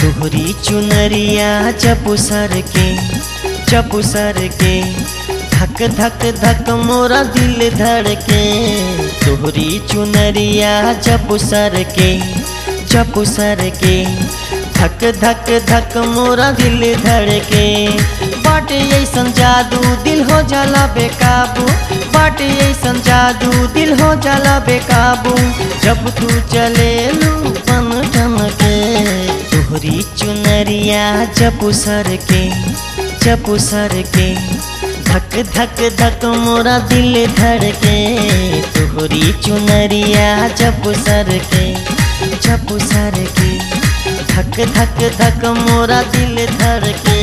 तोहरी चुनरिया चपू सर के चपू सर के धक धक धक मोरा दिल धड़के तोहरी चुनरिया चपू सर के चपू सर के धक धक धक मोरा दिल धड़के बाटे ऐसन जादू दिल हो जाला बेकाबू बाटे ऐसन जादू दिल हो जाला बेकाबू जब तू चले लू पन ठन के तोहरी चुनरिया चपू सर के चपू सर के धक धक धक मोरा दिल धड़के तोहरी चुनरिया चपू सर के चपू सर के धक धक धक मोरा दिल धड़के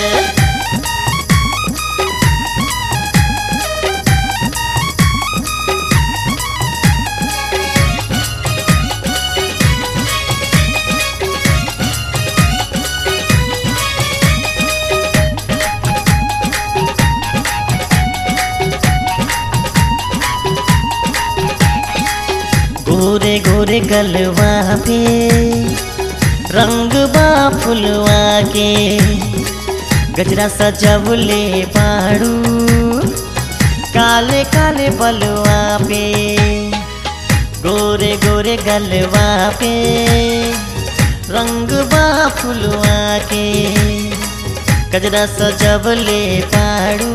गोरे गोरे गलवा पे रंग बा फुलवा के गजरा सजवले पाड़ू काले काले बलवा पे गोरे गोरे गलवा पे रंग बा फुलवा के गजरा सजवले पाड़ू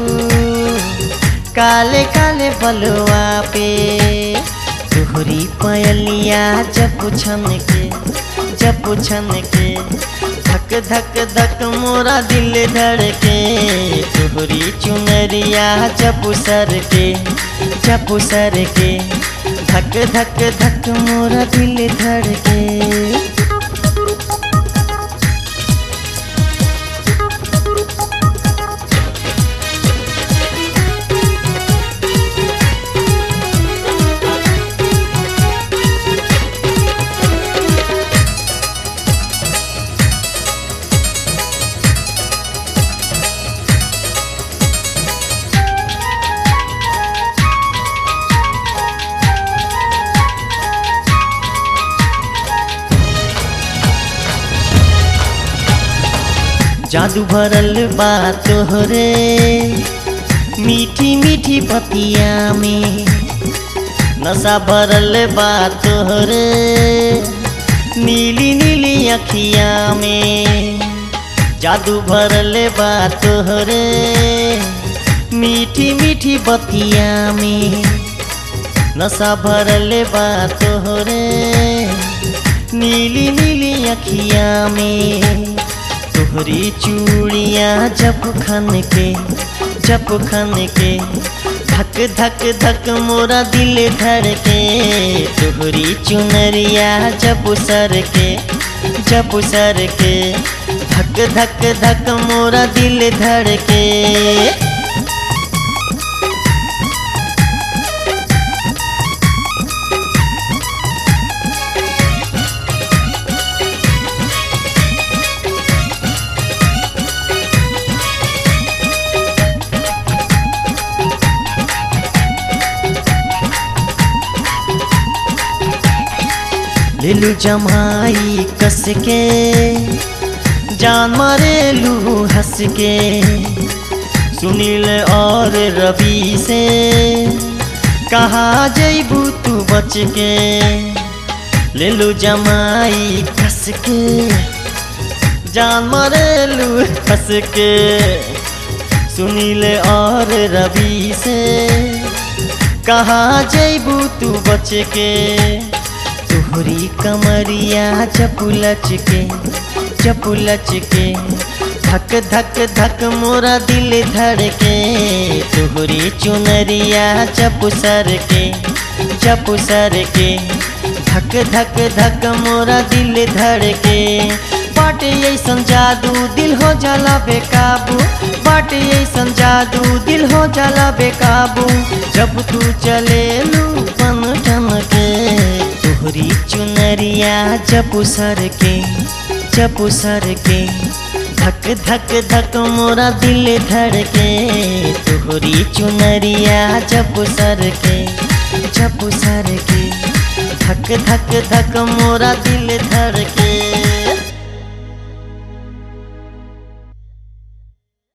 काले काले बलवा पे तोहरी पयलिया जब छन के जब छन के धक धक धक मोरा दिल धड़के तोहरी चुनरिया जब सर के जब सर के धक धक धक मोरा दिल धड़के जादू भरल बा तोहरे मीठी मीठी पतिया में नशा भरल बा तोहरे नीली नीली अखिया में जादू भरल बा तोहरे मीठी मीठी बतिया में नशा भरल बा तोहरे नीली नीली अखिया में तोहरी चूड़िया जब खन के जब खन के धक धक धक मोरा दिल धड़के तोहरी चुनरिया जब सर के जब सर के धक धक धक मोरा दिल धड़के लेलू जमाई कस के जान मारेलू हंस के सुनील और रवि से कहा जैबू तू बच के लेलू जमाई कस के जान मारेलू हंस के सुनील और रवि से कहा जैबू तू बच के तोहरी कमरिया चपुलच के चपुलच के धक धक धक मोरा दिल धड़के तोहरी चुनरिया चपुसर के चपुसर के धक धक धक मोरा दिल धड़के बाटे ऐसन जादू दिल हो जाला बेकाबू बाटे ऐसन जादू दिल हो जाला बेकाबू जब तू चले लू पन ठन के तोहरी चुनरिया चपू सर के चपू सर के धक धक धक मोरा दिल धड़के तोहरी चुनरिया चपू सर के चपू सर के धक धक धक मोरा दिल धड़के